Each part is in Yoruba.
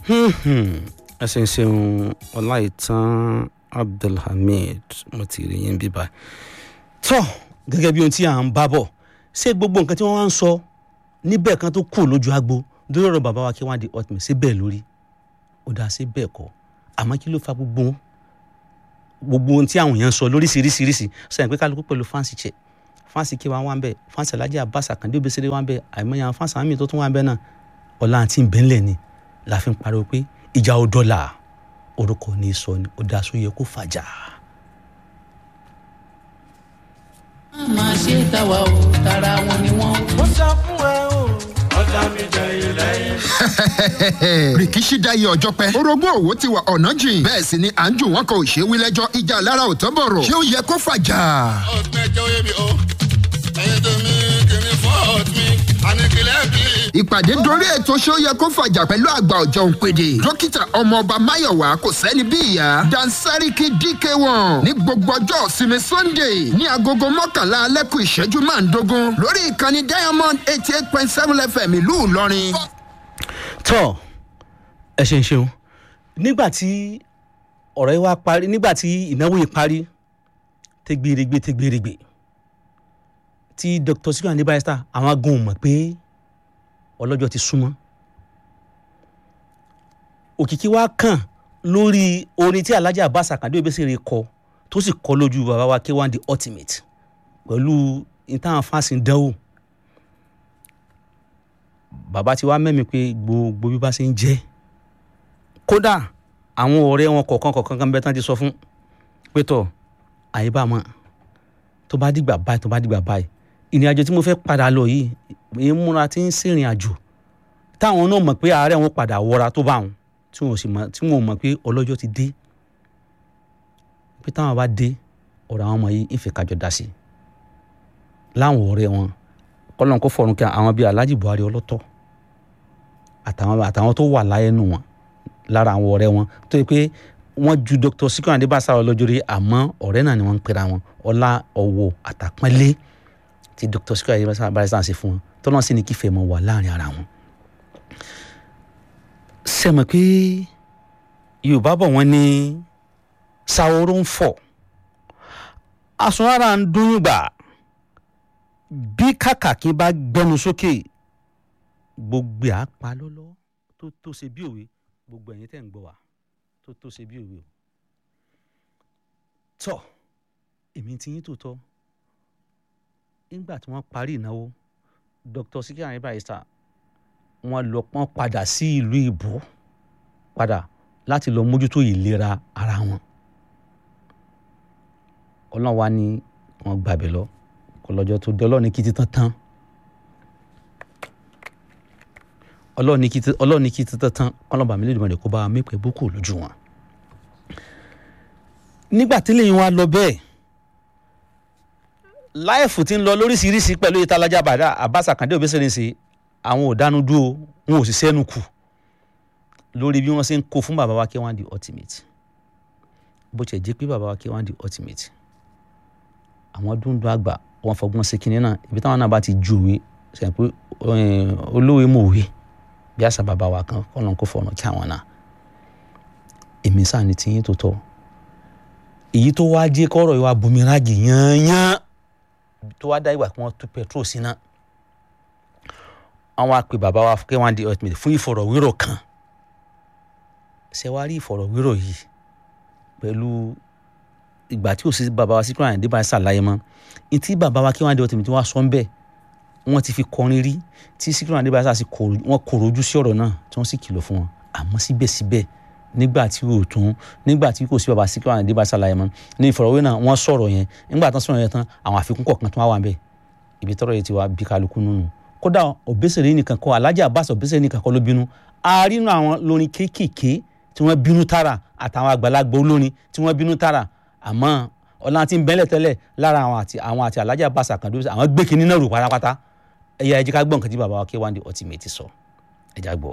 ẹ ṣe ń ṣeun ọláìtàn abdulhamid mo ti rí yín bíbá tó gẹ́gẹ́ bí ohun tí à ń bá bọ̀ ṣé gbogbo nǹkan tí wọ́n wá ń sọ níbẹ̀ kan tó kù lójú agbo lórí ọ̀rọ̀ bàbá wa kí wọ́n á di ultimate ṣé bẹ́ẹ̀ lórí ó dáa ṣé bẹ́ẹ̀ kọ́ àmọ́ kí ló fa gbogbo wọn gbogbo ohun tí àwọn èèyàn ń sọ lóríṣiríṣiríṣi sẹ́yìn pé kálukú pẹ̀lú fáǹsì check fáǹsì kí wọ́n wá ń bẹ̀ fáǹsì alájà abasa kàndé obìsiré wá ń bẹ̀ àìmọye àwọn fáǹsì àmì tó tún wá ń bẹ̀ náà ọ̀la àti ìbẹ́ńlẹ̀ ni la fi ń pariwo pé ìjà ò dọ́là orúkọ ní sọ ni ó dáa sóye kó fàjà. máa ṣe tàwa o tara wọn ni wọn. ó sọ fún ẹ o ọjà mi jẹyìn lẹ́yìn. rìkíṣí dáyé ọjọ́ pẹ́. orogún òwò ti wà ọ̀nà jìn. bẹ́ẹ̀ sì ni à ń jù wọ́n kan ò ṣe wí lẹ́jọ́ ìjà lára ò tán bọ̀rọ̀. ṣé ó yẹ kó fàjà? ọ̀gbìn ẹjọ́ yé mi o ẹ̀yin tó mi kìíní fọ́ọ̀t mi àníkìlẹ̀ bí. ìpàdé dorí ètò ṣé ó yẹ kó fàjà pẹ̀lú àgbà ọ̀jọ̀ òǹpẹ̀dẹ̀. dókítà ọmọọba máyọ̀wá kò sẹ́ni bí ìyá. dansariki dk1 ní gbogbo ọjọ́ ìsinmi sunday ní agogo mọ́kànlá alẹ́kùn ìṣẹ́jú máa ń dogun lórí ìkànnì diamond eighty eight point seven fm ìlú ìlọrin. tọ́ ẹ ṣe ń ṣeun nígbà tí ọ̀rọ̀ yìí wá parí nígbà tí ìnáwó yìí parí tẹgbèrègbè tẹgbèrègbè tí dr sikiru andi barrister àwọn agun mọ̀ pé ọlọ́jọ́ ti súnmọ́ òkìkí wa kàn lórí orin tí alhaji abbas akande obesere kọ tó sì kọ lójú bàbá wa k1 the ultimate pẹ̀lú ìtàn fásitì dánwò bàbá ti wá mẹ́mi pé gbogbo bí bá ṣe ń jẹ́ kódà àwọn ọ̀rẹ́ wọn kọ̀ọ̀kan kọ̀ọ̀kan kan bẹ́ẹ̀ tán ti sọ fún pé tọ̀ àyíbá mọ́ tó bá dìgbà báyìí tó bá dìgbà báyìí ìrìn àjò tí mo fẹ́ padà lọ yìí èyí múra tí ń sìnrìn àjò táwọn náà mọ̀ pé àárẹ̀ wọn padà wọra tó bá wọn tí wọn ò sì mọ̀ tí wọn ò mọ̀ pé ọlọ́jọ́ ti dé pé táwọn bá dé ọ̀rọ̀ àwọn ọmọ yìí ìfẹ́ kájọ dá sí i láwọn ọ̀rẹ́ wọn kọ́lọ́n kó fọ̀rùn kí àwọn bíi alhaji buhari ọlọ́tọ̀ àtàwọn àtàwọn tó wà láyé nù wọn lára àwọn ọ̀rẹ́ wọn tó yẹ pé wọ́n ju dr sikiru adébáṣà ọlọ́jọ́ rí àmọ́ ọ̀rẹ́ náà ni wọ́n ń pera wọn ọlá ọ̀wọ̀ àtàpọ́nlé tí dr sikiru adébáṣà barrister ṣe fún wọn tọ́lọ́ sí ni kí fẹ́ mọ wà láàrin ara wọn. sẹ́mọ̀ pé yorùbá bọ̀ wọ́n ní sàwòrò ń fọ̀ àsunrárá ń dún gbà bí kàkàkí bá gbẹnu sókè gbogbo àpá lọ́lọ́ tó tó ṣe bí òwe gbogbo ẹ̀yin tẹ̀ ń gbọ́ wa tó tó ṣe bí òwe o tọ́ èmi ti yín tòótọ́ nígbà tí wọ́n parí ìnáwó dr sikiru ayé barrister wọ́n lọ pọ́n padà sí ìlú ìbò padà láti lọ mójútó ìlera ara wọn ọlọ́run wa ní wọ́n gbàbẹ̀ lọ kò lọ́jọ́ tó dé ọlọ́run ní kí ti tán tán ọlọ́run ní kí ti ọlọ́run ní kí ti tán tán ọlọ́run mi lè dùn mọ́ kó bá wa mẹ́pẹ́ bókù lójú wọn. nígbà tí lẹ́yìn wa lọ bẹ́ẹ̀ láìfù ti ń lọ lóríṣiríṣi pẹ̀lú ìtalájà bàdá àbáṣà kàndé òbẹ́sẹ̀rẹ̀ ṣe àwọn ò dánu dúró wọn ò sì sẹ́nu kù lórí bí wọ́n ṣe ń kó fún bàbá wa kí wọ́n di ultimate bó tiẹ̀ jẹ́ pé bàbá wa kí wọ́n di ultimate àwọn dúndún àgbà wọn fọgbọ́n sí kinní náà ibi táwọn náà bá ti ju òwe sẹ́yìn pé olówe mọ̀ òwe bí àṣà bàbá wa kan kọ́ ló ń kó fọ̀nà kí àwọn náà èmi sáà ní tiyín tó tọ́ èyí tó wá jẹ́ kọ́rọ̀ yìí wá bumiragi yányán tó wá dá ìgbà kí wọ́n tú petrol sí náà àwọn àpè bàbá wa kí wọ́n di ultimate fún ìfọ̀rọ̀wérọ̀ kan ṣe wá rí ìfọ̀rọ̀wérọ̀ yìí pẹ̀lú ìgbà tí ò sí bàbá wa Síkírù Àyìndé bá ṣàlàyé mọ́ ní tí bàbá wa kí wọ́n di ultimate wá sọ ń bẹ́ẹ̀ wọ́n ti fi kọrin rí tí Síkírù Àyìndé bá ṣàṣì wọ́n kòrò ojú sí ọ̀rọ̀ náà tí wọ́n sì kìlọ̀ fún wọn àmọ́ síbẹ̀síbẹ̀ nígbà tí ò tún nígbà tí kò sí bàbá Síkírù Àyìndé bá ṣàlàyé mọ́ ní ìfọ̀rọ̀wé náà wọ́n sọ̀rọ̀ yẹn nígbà tán sọ̀rọ̀ yẹn tán àwọn àfikún kọ̀ọ̀kan tó wá wà ń bẹ̀ ibi tọ́rọ̀ yẹn ti wá bí kálukú nínú kódà Òbésèré nìkan kọ́ Alhaji Abbas Òbésèré nìkan kọ́ ló bínú àárínú àwọn lórin kéékèèké tí wọ́n bínú tààrà àtàwọn àgbàlagbà olórin tí wọ́n bínú tààrà àmọ́ ọ̀la ti ń bẹ́lẹ̀ tẹ́lẹ̀ lára àwọn àti àwọn àti Alhaji Abbas Akande àwọn gbé kinní náà rò pátápátá ẹ̀yà ẹ̀jẹ̀ ká gbọ́ nǹkan tí bàbá wa K1 The Ultimate sọ ẹ̀jẹ̀ á gbọ́.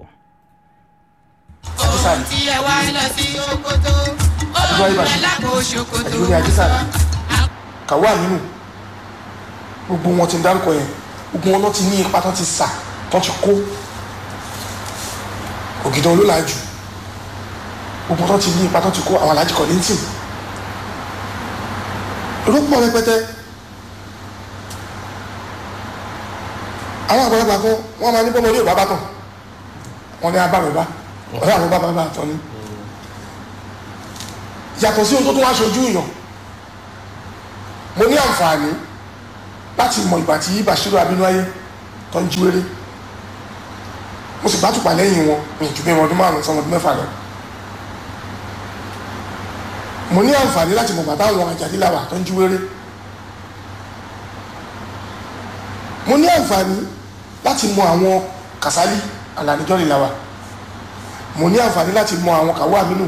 ohun tí ẹ wá lọ sí Sokoto ohun alákòó Sokoto. lórí àjísàlẹ̀ kàwé àmínú gbogbo wọn ti ń dárúkọ yẹn gbogbo wọn náà ti ní ipa tán ti sà tán ti kó ògìdàn olólàájú gbogbo tó ti ní ipa tó ti kó àwọn alájí kọ̀ ní tì èrò pọ̀ rẹpẹtẹ àwọn àgbàlagbà kan wọ́n máa ní bọ́mọ ní ìbá bá tàn wọ́n ní abá mi bá ọ̀rẹ́ àwọn bá bá bá tán ni yàtọ̀ sí ohun tó tún wá ṣojú ìyàn mo ní àǹfààní láti mọ ìgbà tí Bashiru Abínáyé tó ń jíwèrè mo sì gbátùpà lẹ́yìn wọn ní ìjú bí ọdún márùn-ún sọmọdún mẹ́fà lọ mo ní àǹfààní láti mọ bàbá àwọn àjàdíláwà tó ń jíwèrè mo ní àǹfààní láti mọ àwọn Kàsálí àlàníjọ́ ìlàwà mo ní àǹfààní láti mọ àwọn kàwọ́ àmínú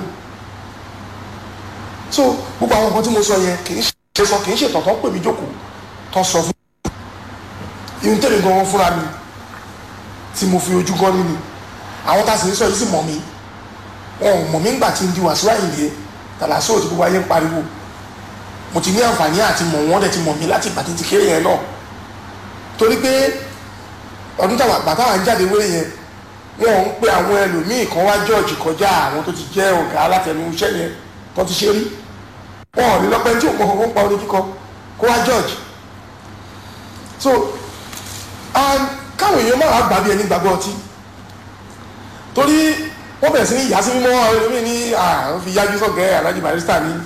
so gbogbo àwọn nǹkan tí mo sọ yẹn kì í ṣe sọ kì í ṣe tọ̀tọ̀ pè mí jókòó tó sọ fún mi ihun tẹ̀lé gan-an fúnra mi tí mo fi ojú gan nínú àwọn tá a sì ń sọ yìí sì mọ̀ mí wọn ò mọ̀ mí ńgbà tí ń di Wàsíù Àyìndé tàlàsó tí gbogbo ayé ń pariwo mo ti ní àǹfààní àti mọ̀ wọ́n dẹ̀ ti mọ̀ mí láti ìgbà tí ti kéré yẹn náà torí pé ọdún táwọn àgbà táwọn ń jáde wéré yẹn wọn ń pe àwọn ẹlòmíì kan wá jọ́ọ̀jì kọjá àwọn tó ti jẹ́ ọ̀gá alátẹnu iṣẹ́ yẹn tó ti ṣe rí wọn ò ní lọ́pẹ́ tí òun mọ̀ kọ́kọ́ ń pa orin kíkọ kó wá jọ́ọ̀jì so káwọn èèyàn máa gbà bí ẹni gbàgbọ́ ọtí torí wọ́n bẹ̀rẹ̀ sí ní ìyá sí mímọ́ àwọn ẹlòmíì ní àwọn fi yájú sọ̀gẹ́ Alhaji Barrister ní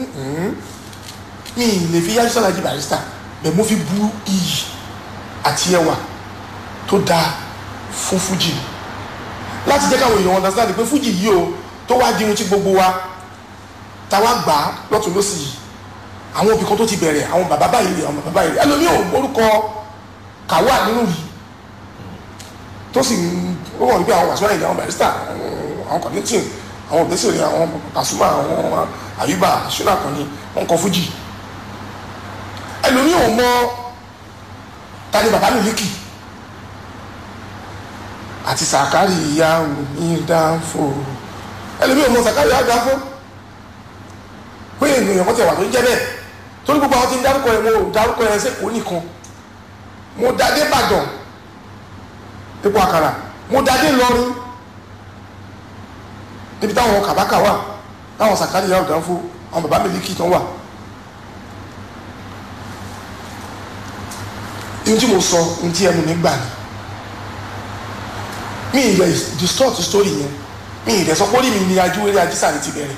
mi ì lè fi yájú sọ̀ Alhaji Barrister bẹ́ẹ̀ mo fi bu iyì àti ẹwà tó dáa fún fújì láti jẹ́ káwọn èèyàn understand pé fújì yìí o tó wá di ohun tí gbogbo wa táwa gbà á lọ́tún lọ́sì yìí àwọn òbí kan tó ti bẹ̀rẹ̀ àwọn bàbá báyìí rè àwọn bàbá báyìí rè ẹlòmíì ò orúkọ kàwá nínú yìí tó sì ń ó wọ̀n wípé àwọn Wasiu Ayinde àwọn Barrister àwọn kọ̀díntìn àwọn òbẹ́sẹ̀rẹ̀ àwọn Pasuma àwọn Àyùbá ṣúná kan ní wọn kọ fújì ẹlòmíì ò mọ tani bàbá Miliki àti Sàkárì ìyá òní dáńfò ẹlòmíì ò mọ Sàkárì ìyá dáńfò pé ènìyàn kan ti wà tó ń jẹ́ bẹ́ẹ̀ torí gbogbo àwọn tí ń dárúkọ ẹ̀ mo ò dárúkọ ẹ̀ ṣe kò nìkan mo dadé Ìbàdàn epo àkàrà mo dadé lọrin níbi táwọn kàbákà wà táwọn Sàkárì ìyá òdànfò àwọn bàbá Miliki tán wà ihun tí mo sọ ohun tí ẹnu mi gbà ni mi ì rẹ distort story yẹn mi ì rẹ sọ pé orí mi ni ajúwèrè ajísà ni ti bẹ̀rẹ̀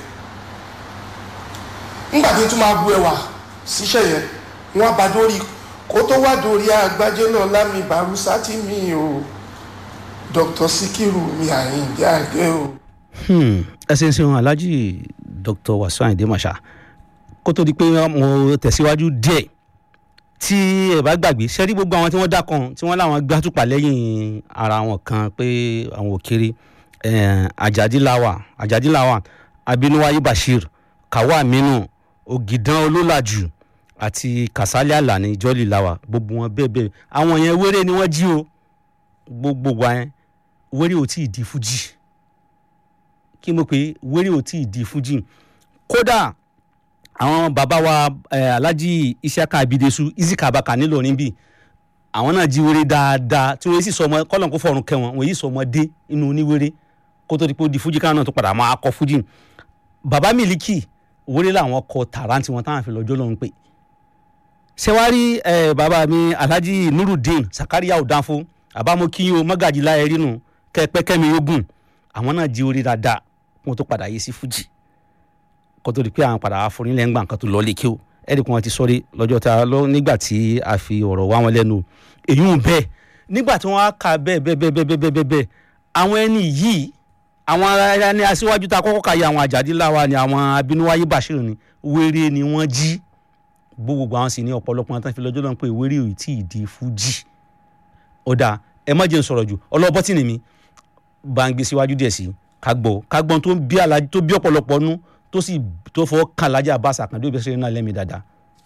ńgbà tí n tún máa bu ẹwà síṣẹ́ yẹn wọ́n bá dórí kó tó wá dórí àgbájé náà lámì bàrúsá tí mi ò Dr. Sikiru mi Àyìndé àgbẹ̀ o. ẹ ṣe ń ṣe wọn Alhaji Dr. Wasiu Ayinde Marshal kó tó di pé mo tẹ̀síwájú díẹ̀ tí ẹ bá gbàgbé ṣẹ́rí gbogbo àwọn tí wọ́n dá kan tí wọ́n láwọn gbátùpà lẹ́yìn ara wọn kan pé àwọn òkèrè Ajadilawa Ajadilawa Abinuwaye Bashir Kawa Aminu Ògìdán Olólàjù àti Kasali Alani Jolly Lawa gbogbo wọn bẹ́ẹ̀ bẹ́ẹ̀ àwọn yẹn wéré ni wọ́n jí o gbogbo wa yẹn wéré ò tí ì di fújì kí mo pè é wéré ò tí ì di fújì kódà àwọn bàbá wa eh, Alhaji Isiaka Abidesu Isika Abaka nílọrin bíi àwọn náà jí wéré dáadáa tí wọ́n sì sọ ọmọ kọ́lọ̀ kó fọ̀rùn kẹ́ wọn wọ́n yìí sọ ọmọdé inú oníwéré kó tó di pé ó di fújì káwọn náà tó padà máa kọ fújì bàbá Miliki wéré làwọn kọ tààràǹtì wọn táwọn fi lọ́jọ́ lọ́hún pé ṣẹwárí ẹ bàbá mi Alhaji Nurudeen Sakaria Odanfo àbámọ́kíyó mọ́gàjì láyé rínu kẹ́pẹ́kẹ́mi ogun àwọn náà jí wéré dáadáa wọn tó padà yé sí fújì kó tó di pé àwọn padà àforílẹ̀ ńgbà nǹkan tó lọ lè kí o ẹ̀rí kan ti sọ́rí lọ́jọ́ tá a lọ nígbà tí a fi ọ̀rọ̀ wá wọn lẹ́nu èyí ń bẹ́ẹ̀ nígbà tí wọ́n á kà bẹ́ẹ̀ bẹ́ẹ̀ bẹ́ẹ̀ bẹ́ẹ̀ bẹ́ẹ̀ bẹ́ẹ̀ bẹ́ẹ̀ àwọn ẹni yìí àwọn ará ní aṣíwájú tá a kọ́kọ́ ka yẹ àwọn Àjàdíláwà ni àwọn Abínúwáyé Bashir ni wéré ni wọ́n jí gbogbo àwọn sì ní ọ̀pọ̀lọpọ̀ àwọn tó ń fi lọ́jọ́ náà pé wéré ò tí ì di fújì ọ̀dà ẹ má jẹ́ n sọ̀rọ̀ jù ọlọ́bọ́tì ni mi bá ń gbé síwájú díẹ̀ sí ká gbọ́ ká gbọ́n tó bí alájí tó bí ọ̀pọ̀lọpọ̀ nú tó sì tó fọwọ́ kan lájà bá sàkàndé òbí ṣe náà lẹ́mìí dáadáa.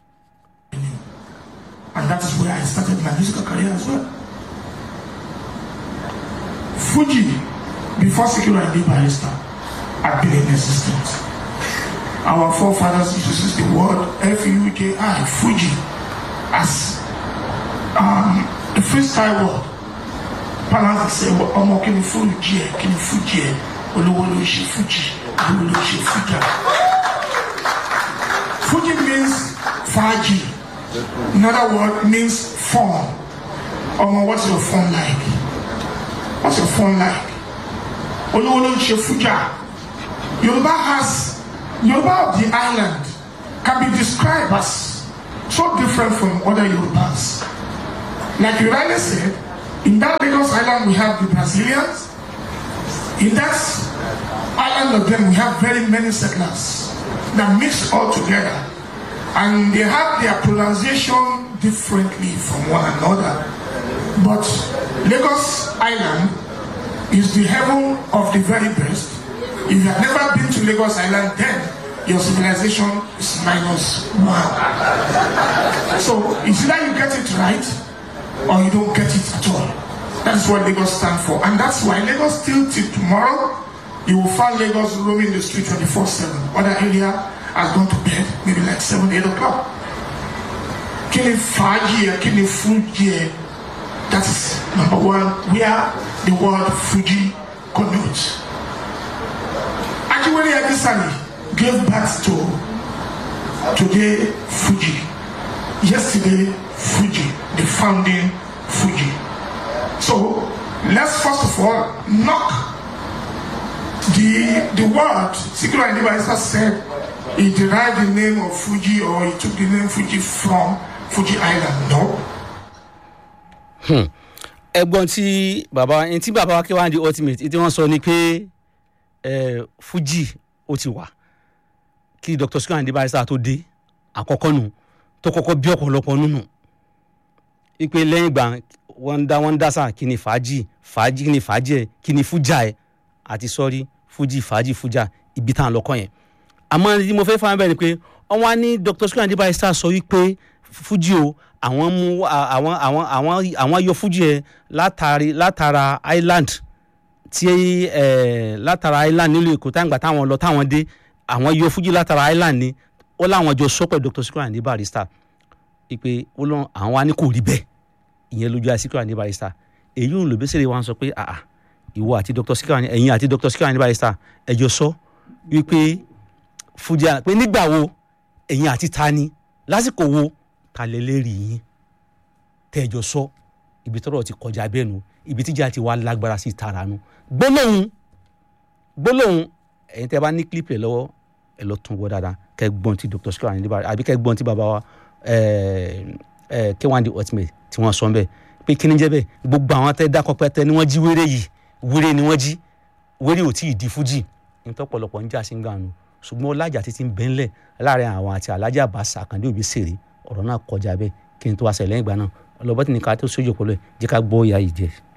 and that is where I started my musical career as well. Fuji, before Sikiru Ayinde Barrister, had been in existence. Our forefathers used to use the word F-U-J-I, Fuji, as um, the freestyle word. Palanza say, ọmọ kí ni Fuji ẹ̀, kí ni Fuji ẹ̀, olówó ló ń ṣe Fuji. ariwo ló ṣe fújà fuji means faji in other word means fun ọmọ what's your fun like what's your fun like olówó ló ń ṣe fújà yorùbá has yorùbá of the island can be described as so different from other yorùbás like you rightly said in that lagos island we have the brazilians in that island of them we have very many settlers that mix all together and they have their pronunciation differently from one another but lagos island is the heaven of the very best if you have never been to lagos island then your civilization is minus one so it's either you get it right or you don't get it at all that's what lagos stand for and that's why lagos still till tomorrow you will find lagos roaming the street 24 7 other area has gone to bed maybe like 7 8 o'clock kí ni fàájì ẹ kí ni fújì ẹ that is number one where the word fuji connotes ajiwere akisani gave birth to today fuji yesterday fuji the founding fuji so let's first of all knock the the word Sikiru Ayinde Barrister said he derived the name of Fuji or he took the name Fuji from Fuji Island. No. ẹ̀gbọ́n tí bàbá ẹni tí bàbá wa kí wá di ultimate tí wọ́n sọ ni pé eh, fuji ó ti wà kí dr Sikiru Ayinde Barrister tó dé àkọ́kọ́ nù tó kọ́kọ́ bí ọ̀pọ̀lọpọ̀ nínú ipe lẹ́yìn ìgbà wọ́n dá wọ́n dá sáà kí ni fàájì fàájì kí ni fàájì ẹ̀ kí ni fújà ẹ̀ àti sọ́rí fújì fàájì fújà ibi tá à ń lọ́kọ́ yẹn àmọ́ ní mo fẹ́ fáwọn bẹ́ẹ̀ ni pé wọ́n wá ní dr Sikiru Ayinde Barrister sọ wípé fújì o àwọn mú àwọn àwọn àwọn àwọn yọ fújì ẹ̀ látàrí látara island tí ẹ̀ látara island nílùú èkó táwọn gbà táwọn lọ táwọn dé àwọn yọ fújì látara island ni ó láwọn jọ sọ pé dr Sikiru Ayinde Barrister ipe ó lọ àwọn wa ní kò rí bẹ́ẹ̀ ìyẹn lójú àti Sikiru Ayinde Barrister èyí ò lò bẹ́sẹ̀ wa sọ pé àà ìwọ àti dr Sikiru Ayinde ẹ̀yin àti dr Sikiru Ayinde Barrister ẹjọ́ sọ wípé fújà pé nígbà wo ẹ̀yin àti ta ni lásìkò wo ta lè lè rí yín tẹ́jọ́ sọ ibi tọ́rọ̀ ti kọjá bẹ́ẹ̀ nu ibi tíjà ti wá lágbára sí tara nu gbólóhùn gbólóhùn ẹ̀yin tẹ́ bá ní clip ẹ̀ lọ́wọ́ ẹ̀ lọ tún wọ́ dáadáa kẹ́ gbọ́n ti dr Sikiru Ayinde Barrister àbí kẹ́ gbọ́n ti bàbá wa k1 the ultimate tí wọ́n sọ ń bẹ̀ pé kí ni jẹ́ bẹ́ẹ̀ gbogbo àwọn tẹ́ dákọ̀ pẹ́ tẹ́ ni wọ́n jí wéré yìí wéré ni wọ́n jí wéré ò tí ì di fújì nítọ́pọ̀lọpọ̀ ń jà sí gànù ṣùgbọ́n ọlájà títí ń bẹ́ńlẹ̀ láàrin àwọn àti alájà àbáṣà àkàndé òbí sèré ọ̀rọ̀ náà kọjá bẹ́ẹ̀ kí n tó wá sẹ̀ lẹ́yìn ìgbà náà ọlọ́bọ́tì ní ká tó sójú òpó lẹ̀ jẹ́ ká gbọ́ ìyá yìí jẹ́.